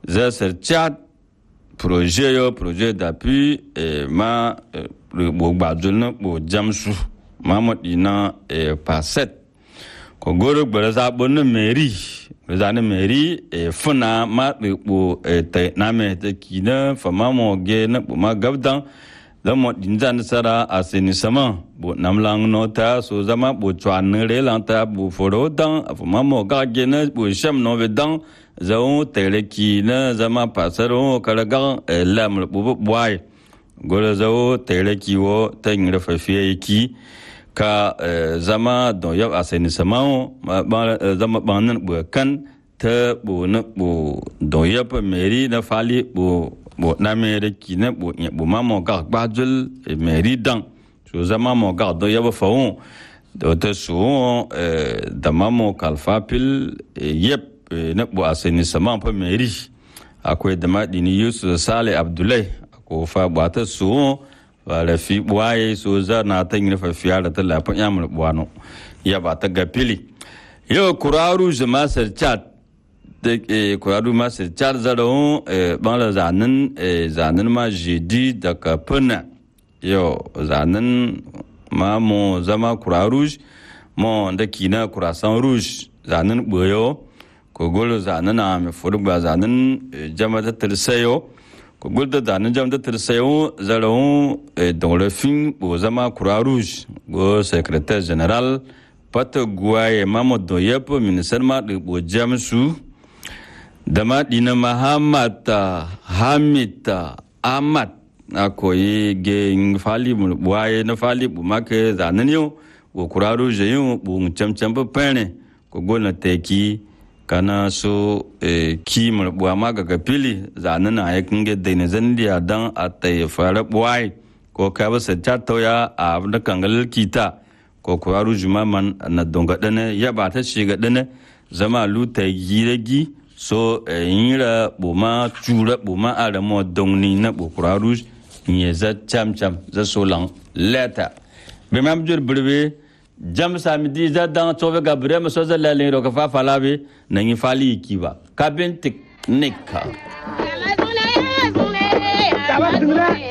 za ser chat projet yo projet d'appui ma bo gbadul na bo jamsu ma mo dina paset ko goro gbara za bo na mairie za na mairie funa ma bo te na me te kina fa ma mo ge na bo ma gabdan da mo din zan sara a seni sama bo nam lang no ta so zama bo chwan ne re lang ta bo foro dang fa ma mo ga ge na bo sham no ve dang za o te le ki na zama pasaro kala ga lam bo bo boy gora za o te le ki wo ta ngre fa fi ki ka zama don ya a seni sama o zama ban nan bo kan ta bo na bo don ya pa meri na fali bo bo na mere ki ne bo nye bo mamo ga ba jul meri dang so za mamo ga do ya ba fa on do te so da mamo kalfa pil yep ne bo aseni sama pa meri akwai da ma dini yusuf sale abdullahi ko fa ba ta so fa la fi waye so za na ta ngi fa fiya da ta la pa yamul bwano ya ba ta ga pili yo kuraru jama sar chat da kuradu masu car zarahun bangla zanen zanen ma jeudi daga puna yau zanen ma mo zama kura rouge mo da kina kurasan rouge zanen boyo ko golo zanen na mai furugba zanen jama da tirsayo ko golo da zanen jama da tirsayo zarahun dongrafin bo zama kura rouge go secrétaire général pata guwaye mamadou yepo ministère ma da bo jamsu dama dina mahamad hamid ahmad na koyi ge fali mu waye na fali bu make zanen yau bu kuraro je yau bu camcam ba pene ko gona teki kana so ki mu bu ma ga fili zanen na ya kinge da ne zan dia dan a tai fara buwai ko ka ba sa chato ya a da kangal kita ko kuraro juma man na donga dane ya ba ta shiga dane zama luta giragi so yĩra ɓoma cuura ɓoma ara mo dõngni na ɓo kura rouge yẽ za cham cham za solang lɛta bɩ mam jor birbe jam samidi za dãng togbe ga birɛma so za la lẽero ka fa falabe na yẽ faal yɩ kiba ka ben tɩ neka